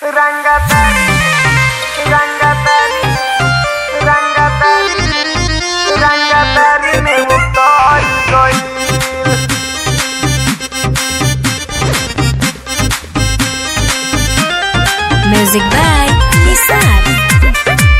Rangatari, Rangatari, Rangatari, Rangatari me gustó y soy Music by Nisar.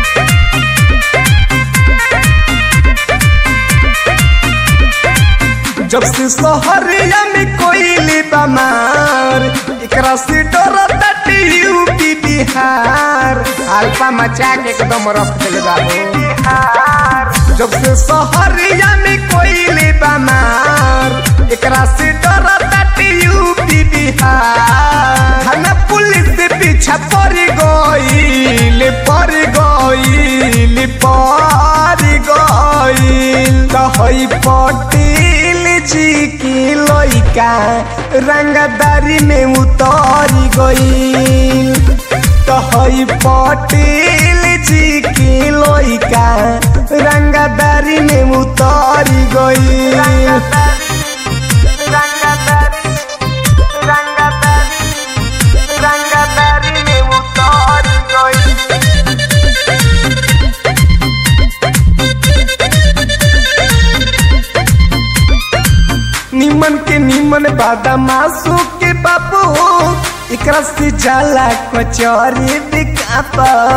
जब से सहरिया में कोई बमार एकरा से डरता यूपी बिहार अल्पा मचा के एकदम रख देले बाबू bijar. जब से सहरिया में कोई बमार एकरा से डरता यूपी बिहार थाना पुलिस से पीछा पड़ गईल पड़ गईल पड़ गईल कहई पटेल जी की लइका रंगदारी में उतर गईल कहई पटेल जी की लइका रंगदारी में उतर गईल Rangatari, Rangatari, Rangatari me gustó y soy निमन के निमन बादामासु के बाबू एकरा से जाला कचौरी बिकाप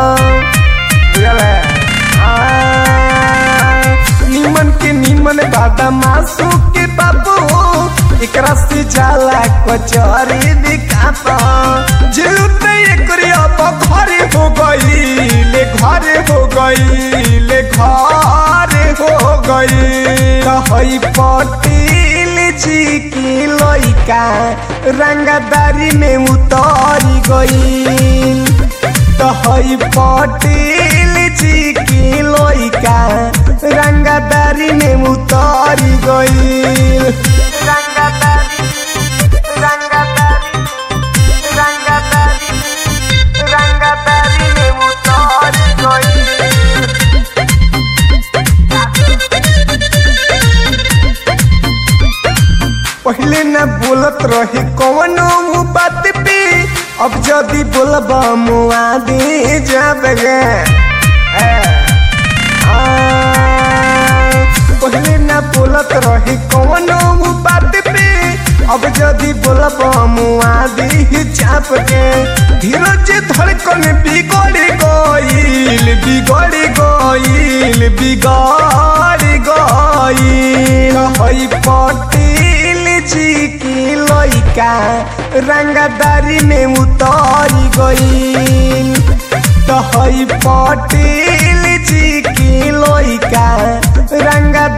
निमन के निमन बादामासु के बाबू एकरा से जाला कचौरी बिकाप जिलुत एकरे अब घरे हो गई ले घरे हो गई ले घरे हो गई कहई पटेल जी की लइका रंगदारी में उतर गई कहई पटेल जी की लइका रंगदारी में उतर गई Rangatari, Rangatari, Rangatari, Rangatari me gustó y soy पहले न बोलत रही कौनो बात पे अब जदी बोलब मुआ दे जब गे ए, आ, पहले न बोलत रही कौनो बात पे अब जदी बोलब मुआ दी चाप के धीरज धड़कन बिगड़ गईल बिगड़ गईल बिगड़ गईल हई पटेल जी की लइका रंगदारी में उतर गईल तो हई पटेल जी की लइका रंगा